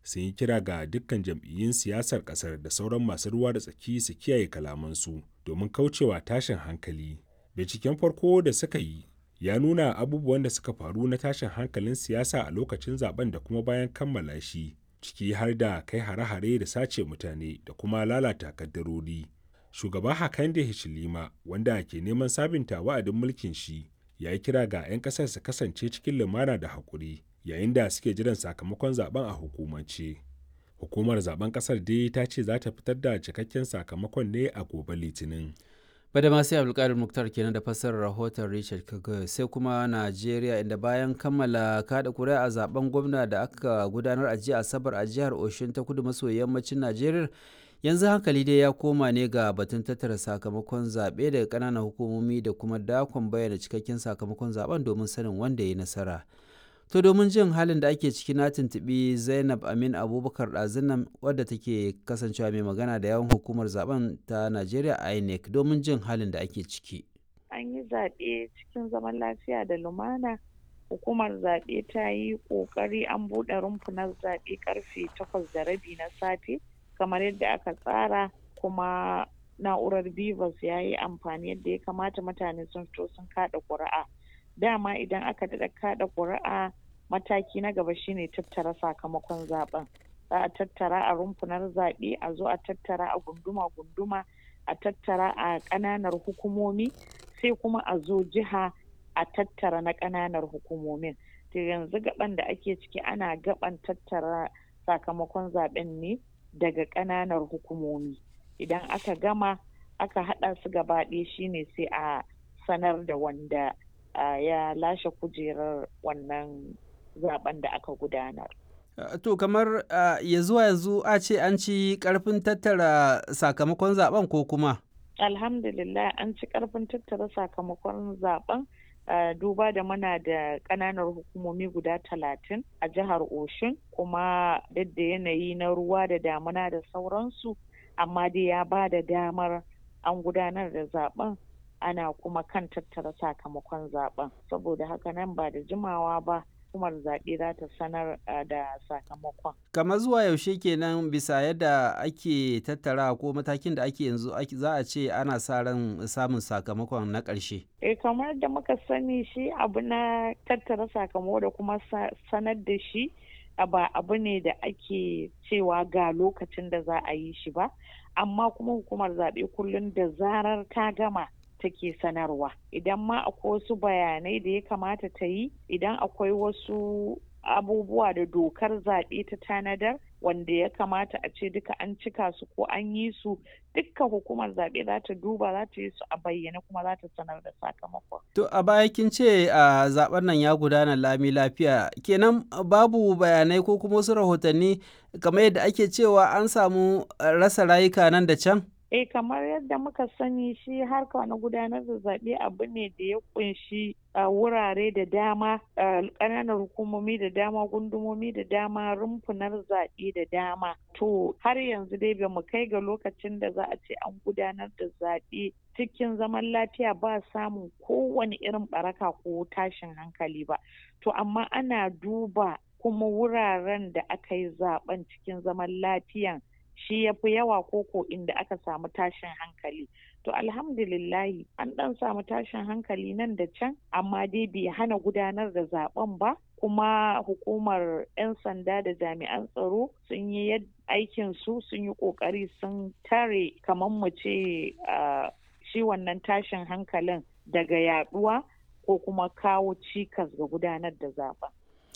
sun yi kira ga dukkan jam'iyyun siyasar ƙasar da sauran masu ruwa da tsaki su kiyaye kalamansu domin kaucewa tashin hankali. Binciken farko da suka yi ya nuna abubuwan da suka faru na tashin hankalin siyasa a lokacin zaben da kuma bayan kammala shi, ciki har da kai hare-hare da sace mutane da kuma lalata kaddarori. Shugaba Hakainde Hichilema, wanda ke neman sabinta wa'adin mulkin shi, ya yi kira ga 'yan ƙasar su kasance cikin lumana da haƙuri yayin da suke jiran sakamakon zaben a hukumance. Hukumar zaben ƙasar dai ta ce za ta fitar da cikakken sakamakon ne a gobe Litinin. Badama sai Abdulkadir Muktar kenan da fassarar rahoton Richard Kagoy sai kuma Najeriya inda bayan kammala kada kuri'a a zaben gwamna da aka gudanar a jiya Asabar a jihar Oshun ta kudu maso yammacin Najeriya yanzu hankali dai ya koma ne ga batun tattara sakamakon zaɓe daga ƙananan hukumomi da kuma dakon bayyana cikakken sakamakon zaben domin sanin wanda ya yi nasara. To domin jin halin da ake ciki na tuntuɓi Zainab Amin Abubakar ɗazunan wadda take kasancewa mai magana da yawan hukumar zaben ta Najeriya INEC domin jin halin da ake ciki. An yi zaɓe cikin zaman lafiya da lumana. Hukumar zaɓe ta yi ƙoƙari an buɗe rumfunan zaɓe ƙarfe takwas da rabi na safe kamar yadda aka tsara kuma na'urar Bivas ya yi amfani yadda ya kamata mutane sun fito sun kaɗa ƙuri'a. dama idan aka daɗa kaɗa ƙuri'a mataki na gaba shine tattara sakamakon zaben za a tattara a rumfunar zaɓe a zo a tattara a gunduma-gunduma a tattara a ƙananar hukumomi sai kuma a zo jiha a tattara na ƙananar hukumomin to yanzu gaban da ake ciki ana gaban tattara sakamakon zaben ne daga ƙananar hukumomi idan aka gama aka haɗa su gaba ɗaya shine sai a sanar da wanda Uh, ya lashe kujerar wannan zaben da aka gudanar. Uh, to kamar uh, ya zuwa yanzu a ce an ci karfin tattara sakamakon zaben ko kuma? Alhamdulillah an ci karfin tattara sakamakon zaben duba da muna da ƙananan hukumomi guda talatin a jihar Oshun kuma duk da yanayi na ruwa da damuna da sauransu amma dai ya ba da damar an gudanar da zaben ana kuma kan tattara sakamakon zaben saboda haka nan ba da jimawa ba hukumar zaɓe za ta sanar da sakamakon. kamar zuwa yaushe kenan bisa yadda ake tattara ko matakin da ake yanzu za a ce ana sa ran samun sakamakon na ƙarshe. e kamar da muka sani shi abu na tattara sakamako da kuma sanar da shi ba abu ne da ake cewa ga lokacin da za a yi shi ba amma kuma hukumar zaɓe kullum da zarar ta gama take sanarwa idan ma akwai wasu bayanai da ya kamata ta yi idan akwai wasu abubuwa da dokar zaɓe ta tanadar wanda ya kamata a ce duka an cika su ko an yi su dukkan hukumar zaɓe za ta duba za ta yi su a bayyane kuma za ta sanar da sakamakon. To a baya kin ce a zaben nan ya gudana lami lafiya kenan babu bayanai ko kuma wasu rahotanni kamar yadda ake cewa an samu rasa rayuka nan da can? eh kamar yadda muka sani shi harka na gudanar da zaɓe abu ne da ya kunshi wurare da dama ƙananan hukumomi da dama gundumomi da dama rumfunar zaɓe da dama to har yanzu dai ba mu kai ga lokacin da za a ce an gudanar da zaɓe cikin zaman lafiya ba samun kowane irin baraka ko tashin hankali ba to amma ana duba kuma wuraren da aka yi zaben cikin zaman lafiyan shi ya fi yawa koko inda aka samu tashin hankali to alhamdulillahi an dan samu tashin hankali nan da can amma dai bai hana gudanar da zaben ba kuma hukumar 'yan sanda da jami'an tsaro sun yi aikin su sun yi kokari sun tare kamar mu ce shi wannan tashin hankalin daga yaduwa ko kuma kawo cikas ga gudanar da zaben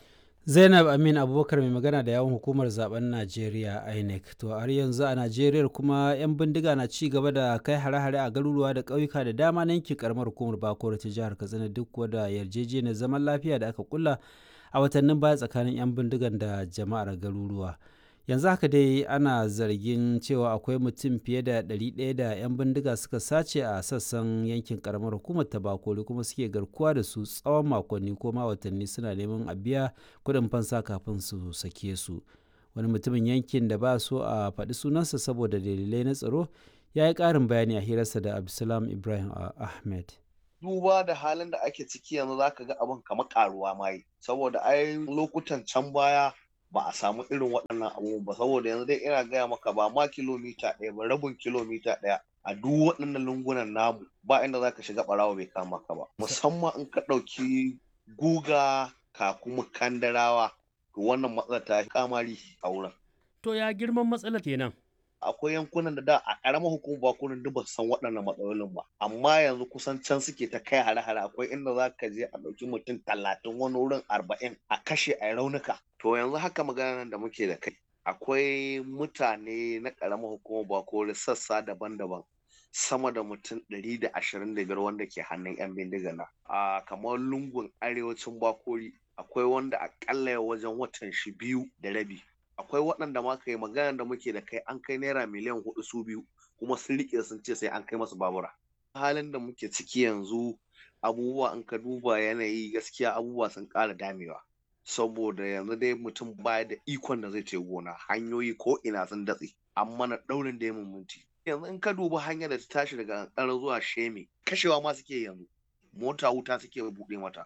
zainab amin abubakar mai magana da yawon hukumar zaben najeriya inec to har yanzu a najeriya kuma 'yan bindiga na ci gaba da kai hare-hare a garuruwa da ƙauyuka da dama na yankin karamar hukumar bakoro ta jihar katsina duk wadda yarjejeniyar zaman lafiya da aka kulla a watannin baya tsakanin 'yan bindigan da jama'ar garuruwa yanzu haka dai ana zargin cewa akwai mutum fiye da 100 da 'yan bindiga suka sace a sassan yankin karamar hukumar tabakori kuma suke garkuwa da su tsawon makonni ko ma watanni suna neman a biya kuɗin fansa kafin su sake su wani mutumin yankin da ba so a faɗi sunansa saboda dalilai na tsaro ya yi ƙarin bayani a hirarsa da abdulsalam ibrahim ahmed duba da halin da ake ciki yanzu zaka ga abin kamar karuwa ma yi saboda ai lokutan can baya ba a samu irin waɗannan abubuwan ba saboda yanzu dai ina gaya maka ba ma kilomita ɗaya ba rabin kilomita ɗaya a duk waɗannan lungunan namu ba inda za ka shiga ɓarawa bai kama ka ba musamman in ka ɗauki guga ka kuma kandarawa to wannan matsalar ta kamari a wurin. To ya girman matsalar kenan? akwai yankunan da da a ƙaramar hukumar bakunan duk ba su san waɗannan matsalolin ba amma yanzu kusan can suke ta kai hare-hare akwai inda za ka je a ɗauki mutum talatin wani wurin arba'in a kashe a raunuka to yanzu haka maganar da muke da kai akwai mutane na ƙaramar hukumar bakori sassa daban-daban sama da mutum ɗari da ashirin da biyar wanda ke hannun 'yan bindiga na a kamar lungun arewacin bakori akwai wanda akalla wajen watan shi biyu da rabi akwai waɗanda ma kai magana da muke da kai an kai naira miliyan hudu su biyu kuma sun riƙe sun ce sai an kai masu babura halin da muke ciki yanzu abubuwa in ka duba yanayi gaskiya abubuwa sun ƙara damewa saboda yanzu dai mutum baya da ikon da zai ce gona hanyoyi ko ina sun datse an mana ɗaurin da ya minti yanzu in ka duba hanyar da ta tashi daga ƙanƙara zuwa sheme kashewa ma suke yanzu mota wuta suke buɗe mata